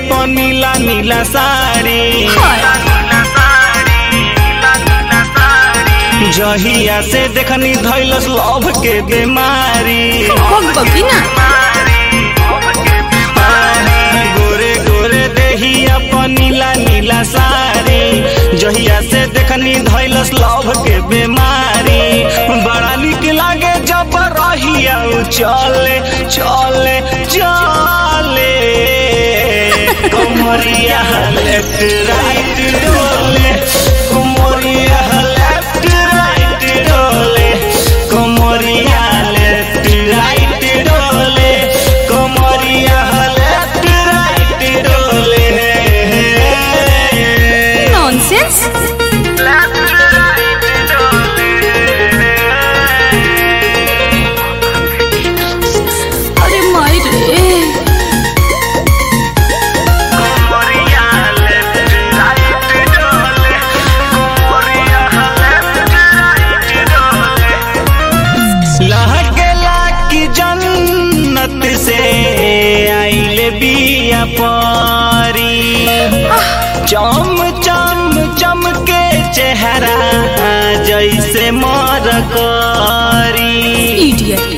अपन नीला नीला साड़ी जहिया से देखनी धैलस लव के बीमारी बगिना गोरे गोरे देही अपन नीला नीला साड़ी जहिया से देखनी धैलस लव के बीमारी बड़ा निक लागे जब रहिया उ चले चले चले कमरिया लेफ्ट राइट डोले कमरिया लेफ्ट राइट डोले कमरिया लेफ्ट राइट डोले कमरिया लेफ्ट राइट डोले नॉनसेंस अरे माई रे लहकेला की जन्नत से आइले बिया पारी चम चम चमके चेहरा जैसे मर करी इडियट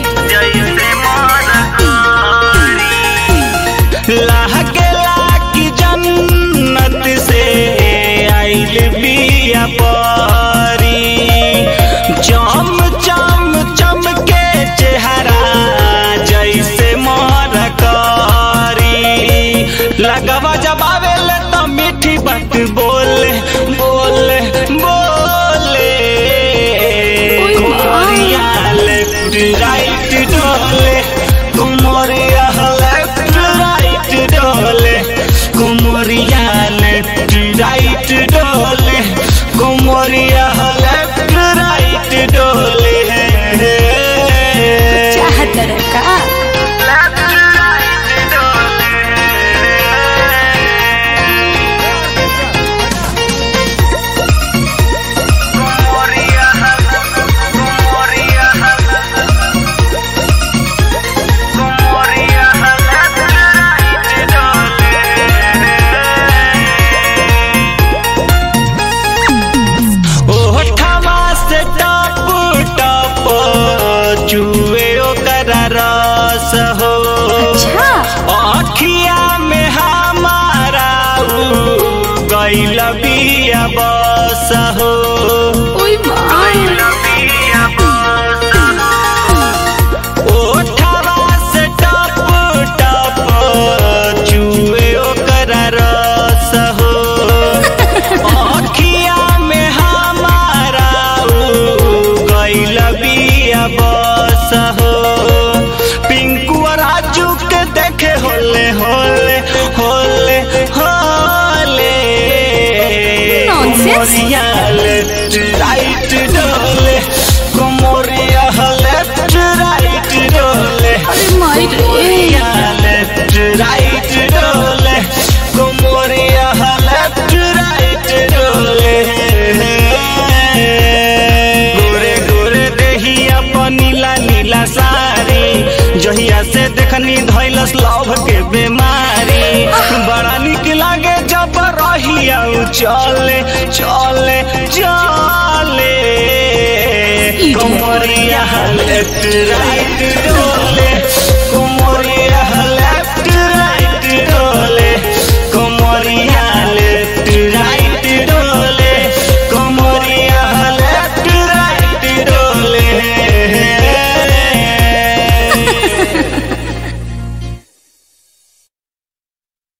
लहकेला की जन्नत से आइल बिया पारी चम चम चमके चेहरा जैसे मर करी लगवा जब आवेले तो मीठी बात बोले बोले बोले ओए माँ। कुमरिया लेफ्ट राइट डोले कुमरिया लेफ्ट राइट डोले कुमरिया लेफ्ट राइट डोले कुमरिया लेफ्ट राइट डोले चाहत का ओठवा से टप टप चुए ओकर रस हो अच्छा अखिया में हमारा उ गइल बिया बस हो ओए माई ओठवा से टप टप चुए ओकर रस हो अखिया में हमारा उ गइल बिया बस हो पिंकू और राजू के देखे होले होले होले होले Nonsense. कोमरिया लेफ्ट राइट डोले कोमरिया लेफ्ट राइट डोले अरे माई रे कोमरिया लेफ्ट राइट डोले कोमरिया लेफ्ट राइट डोले गोरे गोरे देही अपन नीला नीला साड़ी जहिया से देखनी धैलस लव के बीमारी बड़ा निक लागे जब रहिया उ चले चले चले Idiot. कमरिया लेफ्ट राइट